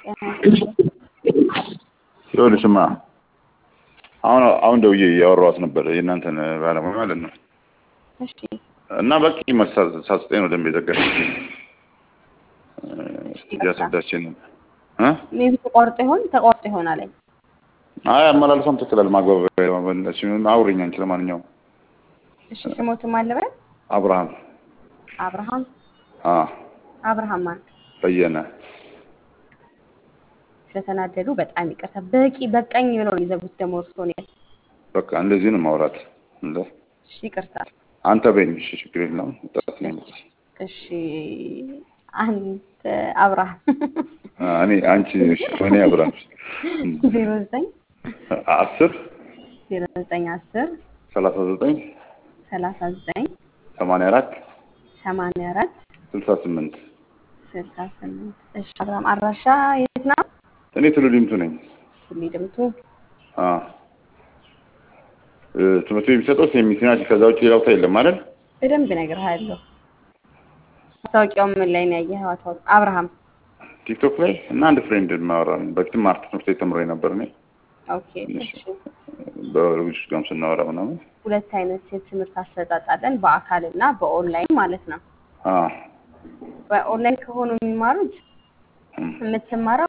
ይኸውልሽማ አሁን አሁን ደውዬ እያወራኋት ነበር የእናንተን ባለሙያ ማለት ነው። እሺ እና በቂ መልስ ሳትሰጠኝ ነው ደንብ የዘጋች እያስረዳችን ነበር እ ሜቢ ተቋርጦ ይሆን ተቋርጦ ይሆናል። አይ አይ አመላልሷም ትክክላል። ማግባቢያ አውሪኝ አንቺ። ለማንኛውም እሺ ስሞትም አለበት አብርሃም አብርሃም አ አብርሃም ማን በየነ ስለተናደዱ በጣም ይቅርታ። በቂ በቃኝ ብለው ነው የዘጉት። ደግሞ እርስዎ ነው በቃ እንደዚህ ነው ማውራት። እንደ እሺ ይቅርታ። አንተ በይኝ። እሺ ችግር የለም። ወጣት ነኝ። እሺ አንተ አብርሃም አ እኔ አንቺ እሺ እኔ አብርሃም ዜሮ ዘጠኝ አስር ዜሮ ዘጠኝ አስር ሰላሳ ዘጠኝ ሰላሳ ዘጠኝ ሰማንያ አራት ሰማንያ አራት ስልሳ ስምንት ስልሳ ስምንት እሺ አብርሃም አድራሻ የት ነው? እኔ ቱሉ ዲምቱ ነኝ። ሁሌ ድምቱ አ እ ትምህርት ቤት የሚሰጠው ሴሚሲናቲ ከዛ ውጭ ሌላ ቦታ የለም አይደል? በደንብ እነግርሃለሁ። ማስታወቂያው ምን ላይ ነው ያየኸው? አቶ አብርሃም ቲክቶክ ላይ እና አንድ ፍሬንድ ማወራ በፊትም አርት ትምህርት ቤት ተምሮ ነበር እኔ ኦኬ እሺ በልጆች ጋርም ስናወራ ምናምን ሁለት አይነት የትምህርት አሰጣጥ አለን፣ በአካል እና በኦንላይን ማለት ነው። አ በኦንላይን ከሆኑ የሚማሩት እም፣ የምትማረው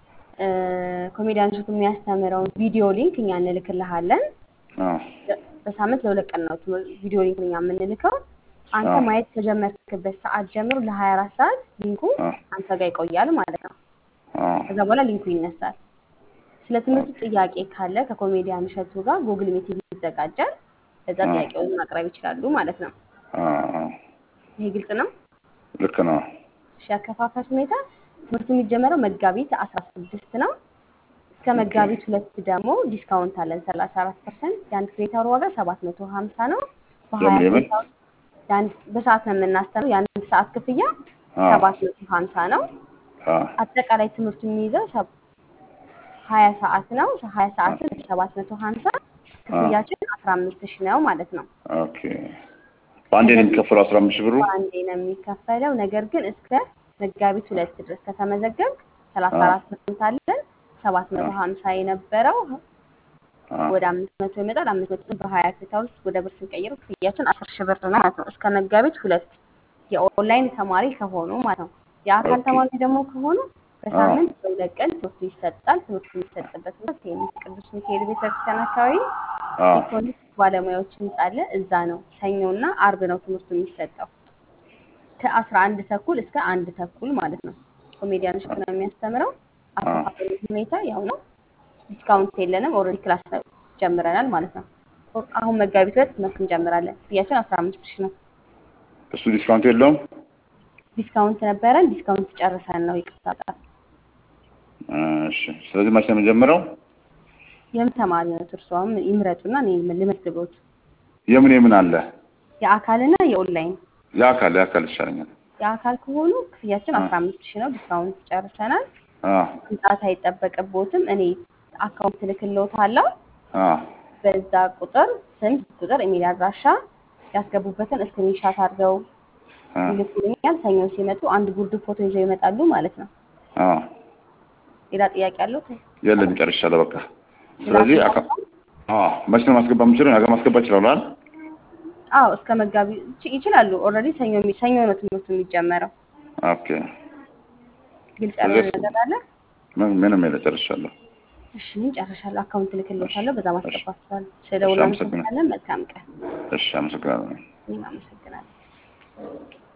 ኮሜዲያን ሾቱ የሚያስተምረውን ቪዲዮ ሊንክ እኛ እንልክልሃለን። አ በሳምንት ለሁለት ቀን ነው ትምህርት- ቪዲዮ ሊንክ እኛ የምንልከው። አንተ አዎ። ማየት ከጀመርክበት ሰዓት ጀምሮ ለሀያ አራት ሰዓት ሊንኩ አ አንተ ጋር ይቆያል ማለት ነው። አ ከዛ በኋላ ሊንኩ ይነሳል። ስለ ትምህርቱ ጥያቄ ካለ ከኮሜዲያን እሸቱ ጋር ጉግል ሚቲንግ ይዘጋጃል። ከዛ አዎ። ጥያቄውን ማቅረብ ይችላሉ ማለት ነው። አ አ ይሄ ግልጽ ነው። ልክ ነው። እሺ ያከፋፈል ሁኔታ ትምህርቱ የሚጀመረው መጋቢት አስራ ስድስት ነው። እስከ መጋቢት ሁለት ደግሞ ዲስካውንት አለን ሰላሳ አራት ፐርሰንት። የአንድ ክሬታር ዋጋ ሰባት መቶ ሀምሳ ነው። በሀያ የምን የምን? ክሬታር የአንድ በሰዓት ነው የምናስተምረው። የአንድ ሰዓት ክፍያ አ ሰባት መቶ ሀምሳ ነው። አ አጠቃላይ ትምህርቱ የሚይዘው ሰብ- ሀያ ሰዓት ነው። ሀያ ሰዓትን ሰባት መቶ ሀምሳ ክፍያችን አስራ አምስት ሺህ ነው ማለት ነው። ኦኬ በአንዴ ነው የሚከፈለው አስራ አምስት ሺህ ብሩ? በአንዴ ነው የሚከፈለው። ነገር ግን እስከ መጋቢት ሁለት ድረስ ከተመዘገብክ ሰላሳ አዎ። አራት ፐርሰንት አለን። ሰባት መቶ ሀምሳ የነበረው አ ወደ አምስት መቶ ይመጣል። አምስት መቶ በሀያ ክሬታር ውስጥ ወደ ብር ስንቀይረው ክፍያችን አስር ሺህ ብር ነው ማለት ነው። እስከ መጋቢት ሁለት የኦንላይን ተማሪ ከሆኑ ማለት ነው። የአካል ኦኬ። ተማሪ ደግሞ ከሆኑ በሳምንት በሁለት ቀን ትምህርቱ ይሰጣል። ትምህርቱ የሚሰጥበት ቦታ ቴኒስ ቅዱስ ሚካኤል ቤተክርስቲያን አካባቢ አ ኢኮኖሚክስ ባለሙያዎች ህንጻ አለ። እዛ ነው ሰኞና አርብ ነው ትምህርቱ የሚሰጠው ከአስራ አንድ ተኩል እስከ አንድ ተኩል ማለት ነው። ኮሜዲያኖች ነው የሚያስተምረው። አከፋፈሉ ሁኔታ ያው ነው። ዲስካውንት የለንም። ኦልሬዲ ክላስ ጀምረናል ማለት ነው። አሁን መጋቢት ሁለት ትምህርት እንጀምራለን። ክፍያችን አስራ አምስት ሺህ ነው። እሱ ዲስካውንት የለውም? ዲስካውንት ነበረን። ዲስካውንት ጨርሰን ነው ይቅርታ። በጣም እሺ ስለዚህ መቼ ነው የምንጀምረው? የምን ተማሪ ነው እርስዎም ይምረጡና እኔ ልመዝግቦት። የምን የምን አለ? የአካልና የኦንላይን የአካል የአካል ይሻለኛል። የአካል ከሆኑ ክፍያችን አስራ አምስት ሺህ ነው። ዲስካውንት ጨርሰናል። አ መምጣት አይጠበቅቦትም። እኔ አካውንት ልክልዎታለሁ። አ በዛ ቁጥር ስም፣ ቁጥር፣ ኢሜል አድራሻ ያስገቡበትን ስክሪንሻት አድርገው አ ይልኩልኛል። ሰኞ ሲመጡ አንድ ጉርድ ፎቶ ይዘው ይመጣሉ ማለት ነው። አ ሌላ ጥያቄ አለው? የለም ጨርሻለሁ። በቃ ስለዚህ አካ አ መቼ ነው ማስገባት የምችለው? ነገ ማስገባት እችላለሁ አይደል? አዎ እስከ መጋቢ ይች- ይችላሉ። ኦልሬዲ ሰኞ የሚ- ሰኞ ነው ትምህርቱ የሚጀመረው። ኦኬ ግልጽ ያልሆነ ስለዚህ- ነገር አለ? ምን- ምንም የለ ጨርሻለሁ። እሺ ጨርሻለሁ። አካውንት ልክልዎታለሁ። በዛ ማስገባት ይችላሉ። እሺ፣ ስለደውል አመሰግናለሁ። እናመሰግናለን። መልካም ቀን። እሺ አመሰግናለሁ። እኔም አመሰግናለሁ።